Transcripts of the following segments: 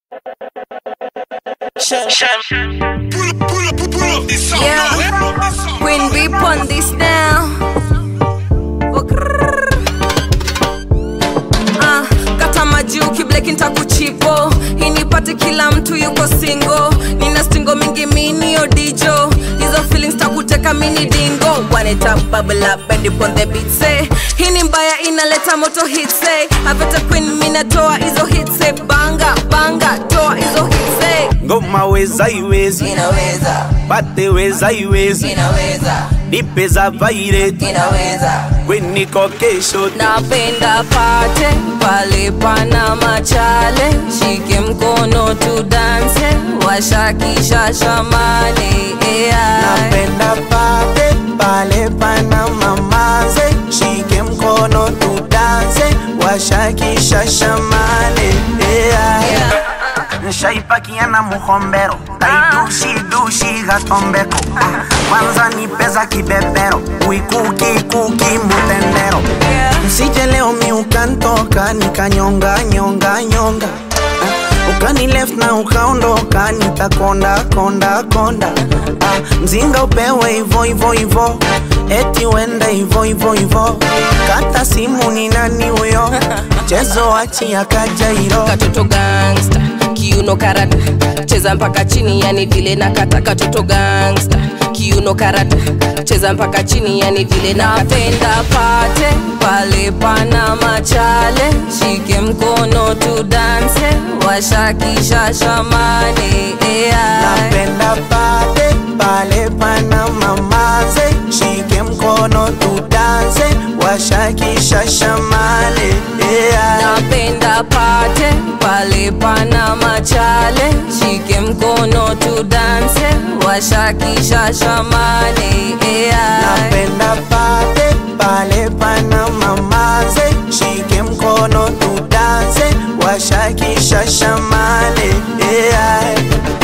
Yeah, Queen Bee on this now. Ah, kata maji ukibleki ntakuchipo inipate kila mtu yuko singo nina stingo mingi mini odijo hizo feelings takuteka mini dingo waneta bubble up and upon the beat say hii ni mbaya inaleta moto hit say aveta queen minatoa hizo hit say banga banga toa hizo hit say ngoma weza iwezi inaweza pate weza iwezi inaweza nipe za vaireti inaweza kweniko kesho napenda pate pale pana machale shike mkono tudanse washakisha shamane AI. napenda pate pale pana mamaze shike mkono tudanse washakisha shamane yeah. Yeah. nshaipakiana muhombero kaidushi gatombeko Ah, kwanza ni pesa kibebero kuikukikuki mutendero Yeah. msije leo mi ukantoka nikanyonga nyonga nyonga Ah, ukani left na ukaondoka nitakonda konda konda ah, mzinga upewe hivo hivo hivo eti wende hivo hivo hivo kata simu ni nani huyo mchezo wachi akajairo katoto gangsta kiuno karata cheza mpaka chini yani vile na kata katoto gangsta kiuno karata cheza mpaka chini yani vile na napenda pate pale pana machale shike mkono tudanse washakisha shamane AI. napenda pale pale pana mamaze shike mkono tudanse washakisha shamale yeah. napenda pate pale pana machale shike mkono tudanse washakisha shamane AI. napenda pale pale pana mamaze shike mkono tudanse washakisha shamale yeah.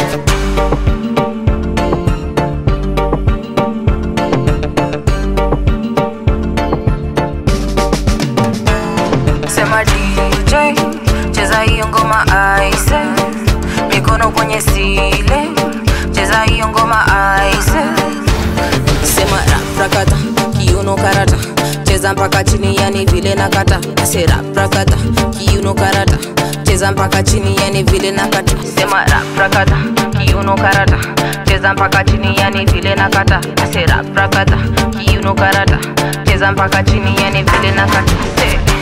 sema DJ cheza hiyo ngoma aise mikono kwenye sile cheza hiyo ngoma aise sema raprakata kiuno karata cheza mpaka chini yani vile na kata ase raprakata kiuno karata cheza mpaka chini yani vile na kata sema raprakata kiuno karata cheza mpaka chini yani vile na kata ase raprakata kiuno karata cheza mpaka chini yani vile na kata Say.